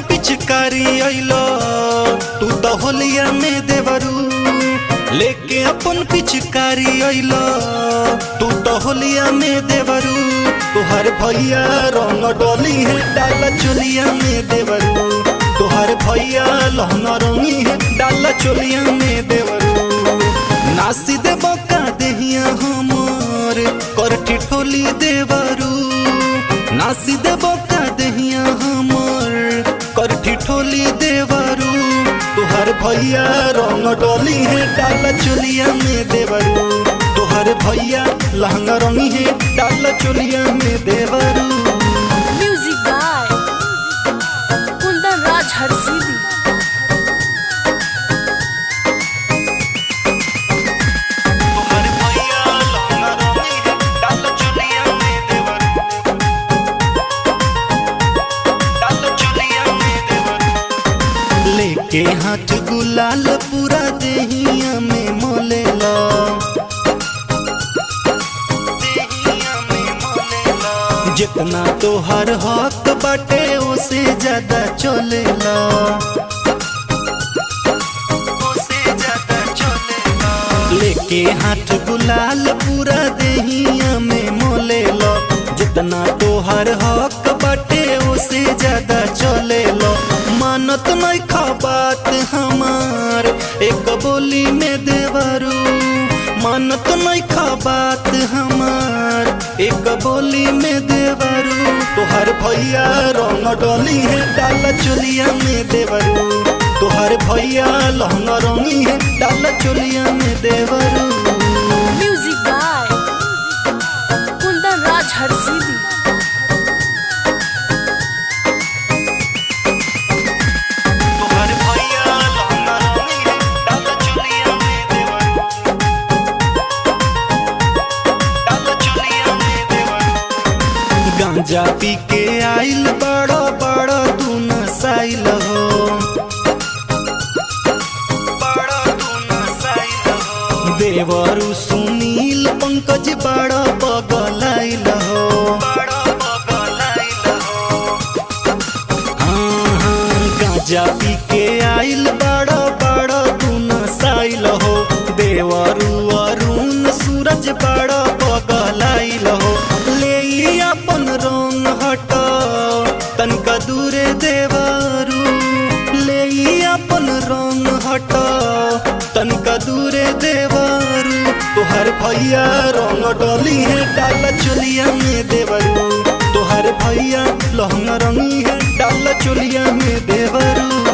पिचकारी अइलो तू तो होलिया में देवरू लेके अपन पिचकारी अइलो तू तो होलिया में देवरू तुहर भैया रंग डोली है डाला चोलिया में देवरू तुहर भैया लहंगा रंगी है डाला चोलिया में देवरू नासी दे बका देहिया हमर कर ठिठोली देवरू नासी दे बका देहिया हमर कर ठिठोली देवरू तुहर भैया रंग डोली है डाला चोलिया में देवरू तुहर भैया लहंगा रंगी है डाला चोलिया में देवरू म्यूजिक बाय कुंदन राज हरसिदी तुहर भैया लहंगा रंगी है डाला चोलिया में देवरू डाला चोलिया में देवरू लेके हाथ गुलाल पूरा देहिया में मोलेला जितना तोहर हक बाटे उसे ज्यादा चलेला उसे ज्यादा चलेला लेके हाथ गुलाल पूरा देहिया में मोलेला जितना तोहर हक बाटे उसे ज्यादा चलेला मानत नहीं खा बात हमार एक बोली में देवरू मानत नहीं खा बात हमार एक बोली में देवरू तोहर भैया रंग डोली है डाला चोलिया में देवरू तोहर भैया लहंगा रंगी है डाला चोलिया में देवरू म्यूजिक बाय कुंदन राज हरसिदी तोहर भैया लहंगा रंगी है डाला चोलिया में देवरू डाला चोलिया में देवरू गांजा पी के आइल बड़ा बड़ा तू नसाइल हो बड़ा तू नसाइल हो देवरू सुनील पंकज बड़ा बगलाइल हो बड़ा बगलाइल हो हाँ हाँ गांजा पी के आइल बड़ा बड़ा तू नसाइल हो देवरू अरुण सूरज बड़ा बगलाइल हो ले ई अपन रंग हटा तनका दूरे देवरू ले ई अपन रंग हटा तनका दूरे देवरू तोहर भैया रंग डोली है डाला चोलिया में देवरू तोहर भैया लहंगा रंगी है डाला चोलिया में देवरू